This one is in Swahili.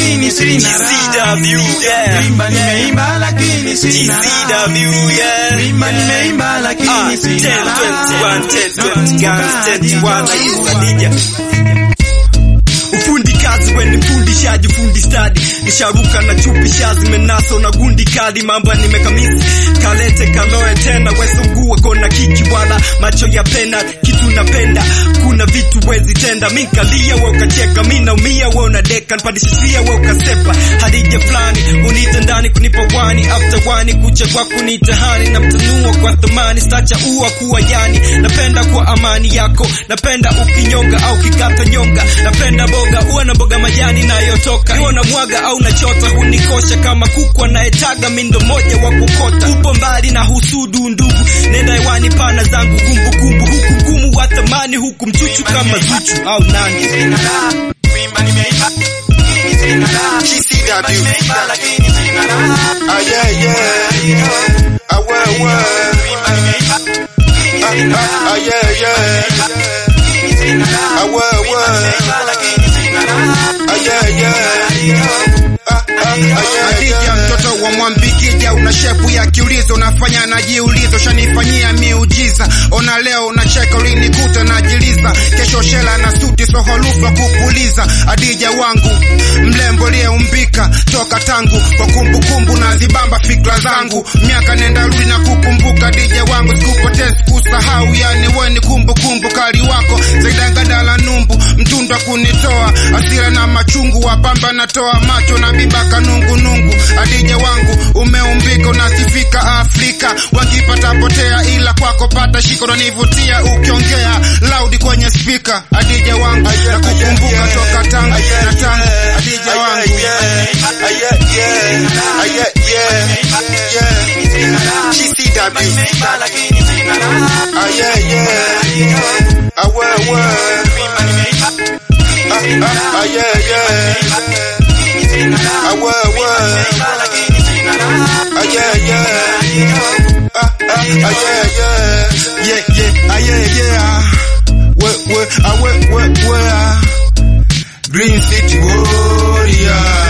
lakini sina raha. GCW, yeah. Kuimba nimeimba lakini sina raha. GCW, yeah. Kuimba nimeimba Ah, lakini 10, sina 21, 10, 20 guns, 21 raha. Khadija. Ufundi kazi weni fundishaji fundi stadi nisharuka na chupi shazi menaso na gundi kali mambo nimekamisi kalete kaloe tena wesogue kona kiki wala macho ya pena kitu napenda kuna vitu wezi tenda minkalia we ukacheka mi naumia we unadeka npadishishia we ukasepa hadija fulani unite ndani kunipa wani after wani kucha kwa kunitahani na mtanua kwa thamani stacha ua kuwa yani napenda kwa amani yako napenda ukinyonga au kikata nyonga napenda boga uwe na boga majani nayotoka iwe na mwaga au nachota hunikosha kama kuku anayetaga mindo moja wa kukota upo mbali na husudu ndugu nenda hewani pana zangu kumbukumbu huku ngumu wa thamani huku mchuchu kama zuchu au nani Sina raha. Kuimba nimeimba lakini sina raha. Kuimba nimeimba lakini sina raha. Ah, yeah, yeah. Ah, well, well. Kuimba nimeimba lakini Ah, sina ah, raha. ah, yeah, yeah. Lakini sina raha. Ah, well, Kuimba well. nimeimba lakini sina raha. Ah, yeah, yeah. Ah, ah, ah, yeah, Adija yeah. mtoto wa Mwambikija, una shepu ya kiulizo, unafanya najiulizo, shanifanyia miujiza. Ona leo unacheka, ulinikuta najiliza, kesho shela na suti soholufa kupuliza. Adija wangu mlembo liyeumbika toka tangu kwa kumbukumbu na zibamba fikra zangu, miaka nenda rudi na kukumbuka. Adija wangu sikupotee, sikusahau, yani we ni kumbukumbu kali wako zaidangadala numbu mtundwa kunitoa asira na machungu wapamba natoa macho na biba kanungunungu adija wangu umeumbika unasifika Afrika wakipata potea ila kwako pata shiko unanivutia ukiongea loud kwenye spika adija wangu na kukumbuka toka tangu na tangu adija wangu Kuimba nimeimba lakini sina raha. Kuimba nimeimba lakini sina raha. Lakini sina raha. Nimeimba lakini sina raha. Green City Warrior